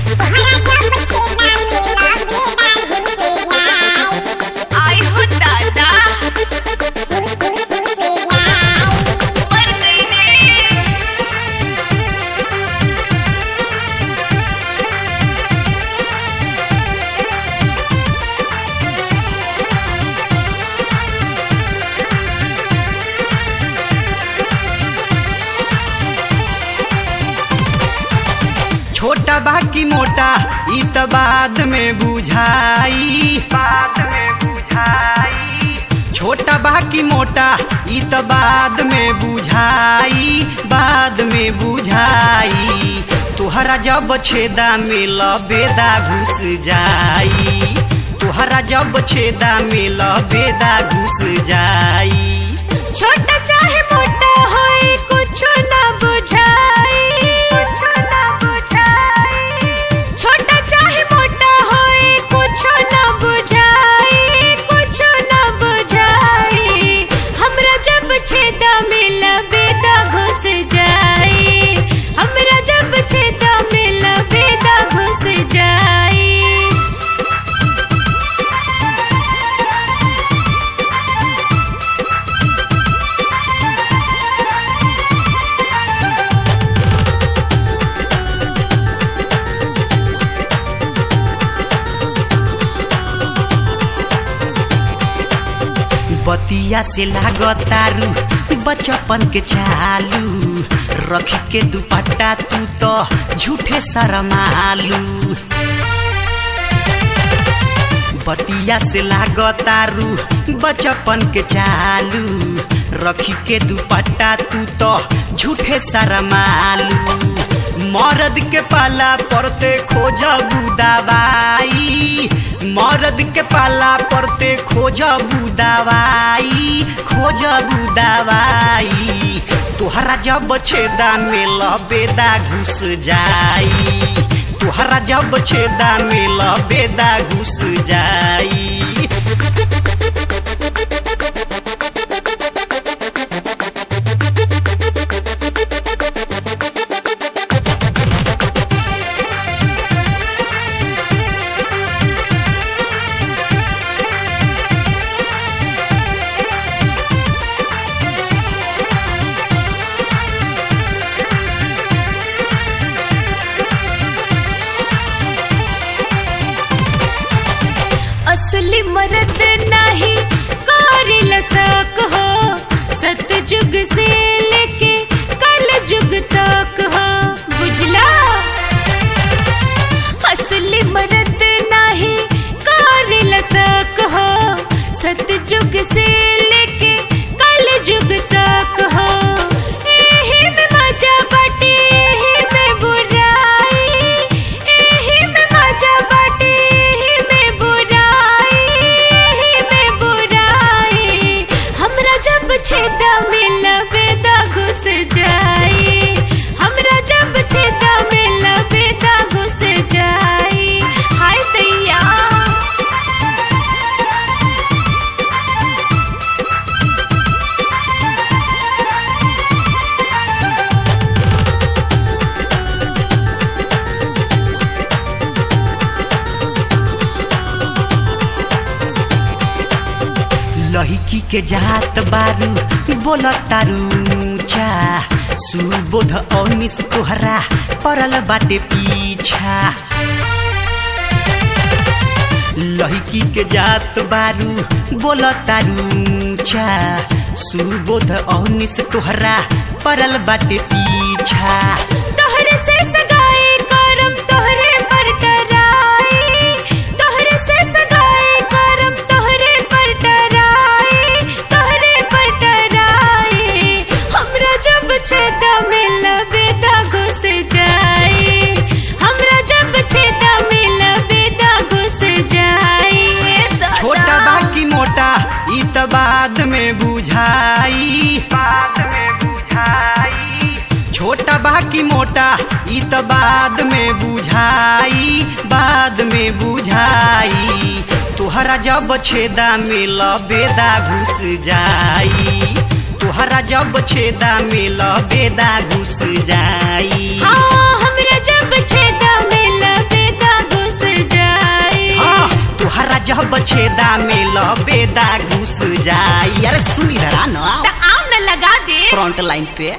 आई हो दादा मर गई रे छोटा बा की मोटा ई त बाद में बुझाई बाद में बुझाई छोटा बा की मोटा ई त बाद में बुझाई बाद में बुझाई तुहरा जब छेदा में लबेदा घुस जाई तुहरा जब छेदा में लबेदा घुस जाई छोटा चाहे मोटा होए कुछ ना बुझाई छोटा चाहे मोटा होए कुछ ना बुझाई कुछ ना बुझाई हमरा जब छेदा में लबेदा घुस जाई हमरा जब छेदा में लबेदा घुस जाई बतिया से लागतारू बचपन के चालू रखी के दुपट्टा तू तो झूठे शरमालू बतिया से लागतारू बचपन के चालू रखी के दुपट्टा तू तो झूठे शरमालू मर्द के पाला पड़ते खोजबू दवाई मर्द के पाला पड़ते खोजबू दवाई खोजबू दवाई तुहरा जब छेदा में लबेदा घुस जाई तुहरा जब छेदा में लबेदा घुस जाई असली मर्द नाही कारिल सक हो सतयुग से लेके कल युग तक हो बुझला असली मर्द नाही कारिल सक हो सतयुग से लेके कल युग तक हो एही में मजा बाटे एही में बुराई एही में मजा बाटे एही में बुराई एही में बुराई हमरा जब छेदा में लबेदा घुस जाई हमरा जब छेदा में लबेदा घुस जाई हाय दैया लहिकी के जात बारू बोल तारू चा सुबोध अनिस तोहरा परल बाटे पीछा लहिकी के जात बारू बोल तारू चा सुबोध अनिस तोहरा परल बाटे पीछा तोहरे से सगाई करम तोहरे पर डराई तोहरे से सगाई करम तोहरे पर डराई तोहरे पर डराई हमरा जब छेदा में लबेदा घुस जाई हमरा जब छेदा में लबेदा घुस जाई छोटा बाकी मोटा ई त बाद में बुझाई बाद में बुझाई छोटा बाकी मोटा ई त बाद में बुझाई बाद में बुझाई तुहरा जब छेदा में लबेदा घुस जाई तुहरा जब छेदा में लबेदा घुस जाई हाँ हमरा जब छेदा में लबे जब छेदा में लबेदा घुस जाई अरे सुनी रहा ना त आम न लगा दे फ्रंट लाइन पे